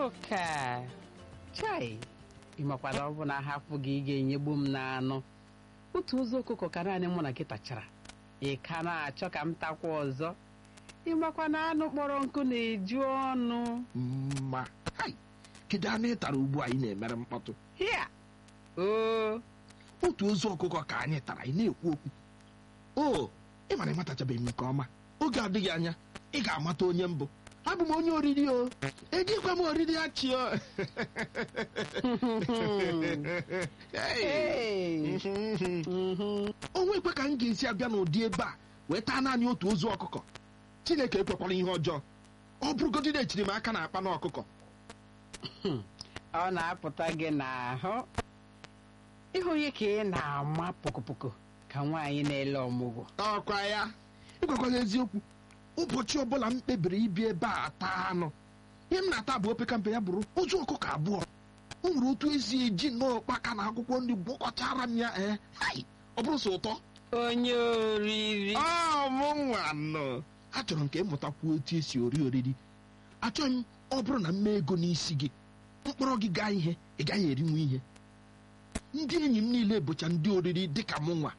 udoka chai ịmakwara ọ bụ na ahapụ gị ị ga-enyegbu m n'anụ otu ụzọ ọkụkọ ka naanị mụ na gị tachara ị ka na-achọ ka m takwa ọzọ ịmakwa na anụ kpọrọ nkụ na-eju ọnụ mma hai kedu anụ ị tara ugbu a ị na-emere mkpọtụ hịa oo otu ozu ọkụkọ ka anyị tara ị na-ekwu okwu o ị mara ịmatachabeghị m nke ọma oge adịghị anya ị ga-amata onye mbụ abụ m onye oriri o ejikwa m oriri achị o Hey. Hey. Mhm. onwe ekwe ka m ga-esi abịa n'ụdị ebe a wee taa naanị otu ozu ọkụkọ chineke ekwekwara ihe ọjọọ ọ bụrụgodị na echiri m aka na akpa na ọkụkọ ọ na-apụta gị n'ahụ ịhụ onye ka ị na-ama pokopoko ka nwaanyị na-ele ọmụgwọ ọkwa ya ịgwakwaghị eziokwu ụbọchị ọbụla m kpebiri ibi ebe a taa anụ ihe m na-ata bụ opeka mpe ya bụrụ ozu ọkụkọ abụọ o nwere otu esi eji nnọọ ụkpaka na akwụkwọ nri gwọkọchara m ya ee hai ọ bụrụ sọ ụtọ onye oriri ọ mụ nwa nọ achọrọ m ka ịmụtakwu otu esi ori oriri achọghị m ọ bụrụ na m mee ego n'isi gị mkpọrọ gị gaa ihe ị gaghị erinwu ihe ndị enyi m niile bụcha ndị oriri dịka mụ nwa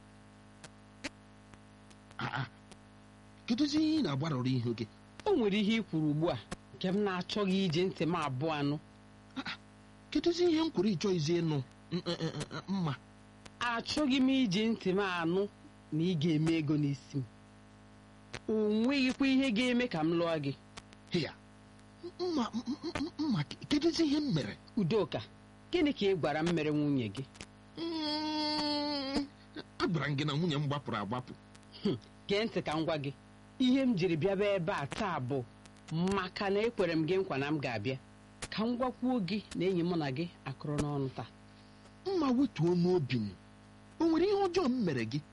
Ah, ah. kedụzi ihe ị na-agbarọrọ ihu gị o nwere ihe i kwuru ugbu a nke m na-achọghị iji ntị m abụọ anụ kedụzi ihe m kwuru ịchọghịzi ịnụ m- m- m- m- mma achọghị m iji ntị m anụ na ị ga-eme ego n'isi m o nweghịkwa ihe ga-eme ka m lụọ gị ya mma m- m- m- mma kedụzi ihe m mere udoka gịnị ka ị gwara m mere nwunye gị Mm, agwara m gị na nwunye m gbapụrụ agbapụ gee ntị ka m gwa gị ihe m jiri bịaba ebe a taa bụ maka na ekwere m gị nkwa na m ga-abịa ka m gwakwuo gị na enyi mụ na gị akụrụ n'ọnụ taa mma wetuo n'obi m o nwere ihe ọjọọ m mere gị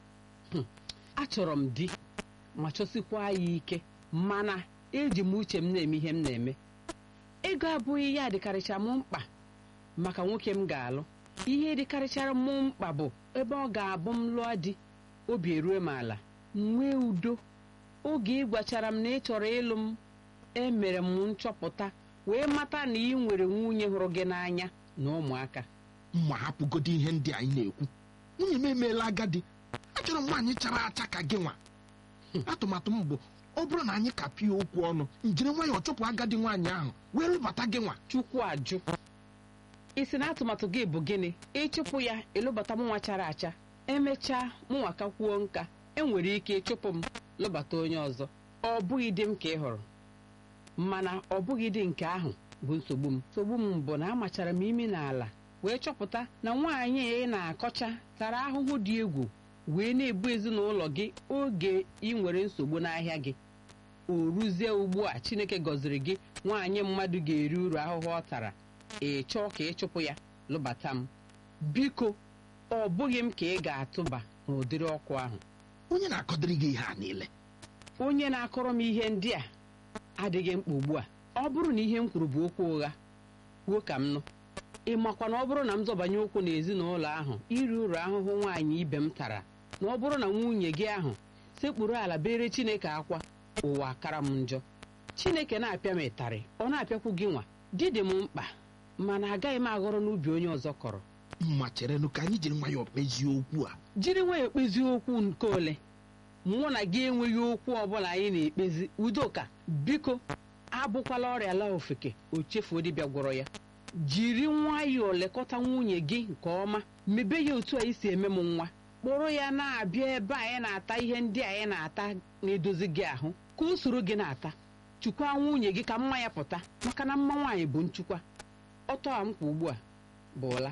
achọrọ m di ma chọsikwa ya ike mana eji m uche m na-eme ihe m na-eme ego abụghị ya dịkarịcha m mkpa maka nwoke m ga-alụ ihe dịkarịchara m mkpa bụ ebe ọ ga-abụ m lụọ di obi erue m ala m nwee udo oge ị gwachara m na ị chọrọ ịlụ m emere m nchọpụta wee mata na ị nwere nwunye hụrụ gị n'anya na ụmụaka mma hapụgodo ihe ndị anyị na-ekwu nwunye m emeela agadi achọrọ m nwaanyị chara acha ka gị nwa atụmatụ m bụ ọ bụrụ na anyị kapịa okwu ọnụ njiri nwayọọ chụpụ agadi nwaanyị ahụ wee lụbata gị nwa chukwu ajụ isi na atụmatụ gị bụ gịnị ịchụpụ ya ịlụbata mụnwa chara acha emechaa mụnwa ka kwuo nka enwere ike ịchụpụ m lụbata onye ọzọ ọ bụghị di m ka ị hụrụ mana ọ bụghị di nke ahụ bụ nsogbu m nsogbu m bụ na amachara m imi n'ala wee chọpụta na nwaanyị ị na-akọcha tara ahụhụ dị egwu wee na-ebu ezinụlọ gị oge ị nwere nsogbu n'ahịa gị o ruzie ugbu a chineke gọziri gị nwaanyị mmadụ ga-eri uru ahụhụ ọ tara ị chọọ ka ị chụpụ ya lụbata m biko ọ bụghị m ka ị ga-atụba n'ụdịrị ọkụ ahụ onye na-akọdịrị gị ihe a niile onye na-akọrọ m ihe ndị a adịghị mkpa ugbu a ọ bụrụ na ihe m kwuru bụ okwu ụgha kwuo ka m nụ ị makwa na ọ bụrụ na m zọbanye ụkwụ n'ezinụlọ ahụ iri uru ahụhụ nwaanyị ibe m tara na ọ bụrụ na nwunye gị ahụ sekpuru ala bere chineke akwa ụwa akara m njọ chineke na-apịa m ịtarị ọ na-apịakwu gị nwa di dị m mkpa mana agaghị m aghọrọ n'ubi onye ọzọ kọrọ mma cherenụ ka anyị jiri nwayọọ kpezie okwu a jiri nwayọọ kpezi okwu nke ole mụ na gị enweghị okwu ọbụla anyị na-ekpezi udoka biko abụkwala ọrịa la ofeke o chefuo dibịa gwọrọ ya jiri nwayọọ lekọta nwunye gị nke ọma mebe ya otu anyị si eme m nwa kpọrọ ya na-abịa ebe anyị na-ata ihe ndị anyị na-ata na-edozi gị ahụ ka o soro gị na-ata chukwa nwunye gị ka mma ya pụta maka na mma nwaanyị bụ nchukwa ọtọ a m kwa ugbu a bụ ụla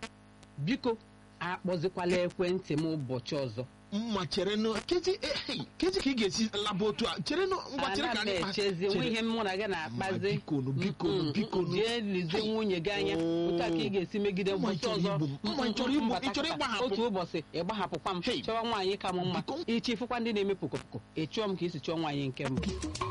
biko akpọzikwala ekwentị m ụbọchị ọzọ mma cherenụ kezi eh, kezi ka ị ga-esi laba otu a cherenụ ngwa chere ka ana m anyị kpa- echezi nwe chere. ihe mụ na gị na-akpazi Mma, bikonu, bikonu, Mm, bikonu. mm, jee lizie Hai. nwunye gị anya otu a ka ị ga-esi megide Mma, ị ụbọchị chọrọ ọzọ igbu m. Mma, ị chọrọ igbu- ị chọrọ ịgbahapụ m. otu ụbọchị ịgbahapụkwa m Hey. chọwa nwaanyị ka m mma Biko. ichi ịfụkwa ndị na-eme pokopoko ị chụọ m ka isi chụọ nwaanyị nke mbụ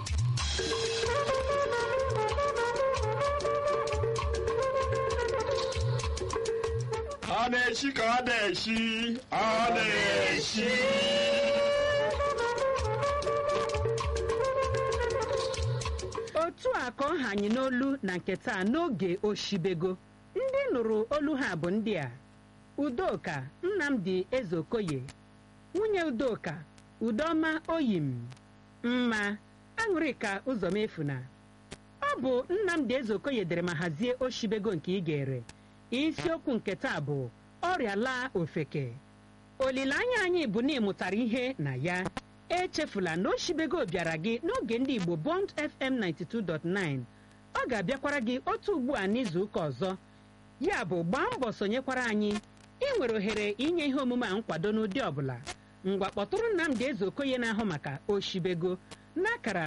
ọ na-eshi ka ọ na-eshi ọ na-eshi otu a ka ọ ha anyị n'olu na nke taa n'oge oshibego ndị nụrụ olu ha bụ ndị a udoka nnamdi ezeokoye nwunye udoka udoma oyim mma aṅụrịka ụzọmefuna ọ bụ nnamdi ezeokoye dere ma hazie oshibego nke ị gere isiokwu nke taa bụ ọrịa laa ofeke olileanya anyị bụ na ịmụtara ihe na ya echefula na oshibego bịara gị n'oge ndị igbo bond fm 92.9 ọ ga-abịakwara gị otu ugbu a n'izu ụka ọzọ ya bụ gbaa mbọ sonyekwara anyị ị nwere ohere inye ihe omume a nkwado n'ụdị ọbụla ngwa kpọtụrụ nnamdị eze okoye na-ahụ maka oshibego n'akara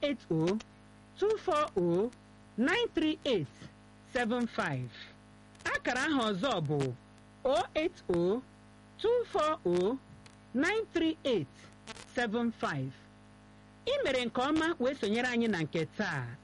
08024093875 akara ahụ ọzọ bụ 08024093875 ị mere nke ọma wee sonyere anyị na nke taa